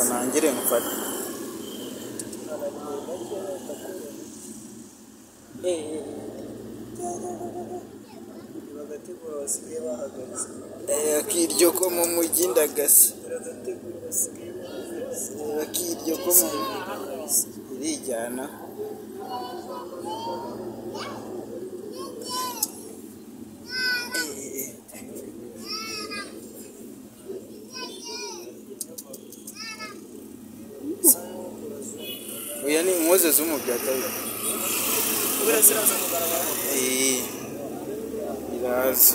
nangire mfate bagategura basigaye bahagaze akiryo ko mu mujyi ndagasa bagategura basigaye bahagaze akiryo ko mu mujyi irijyana uyu ni umwuzeze w'umubyatari ubwo ziraza kugaragara iraza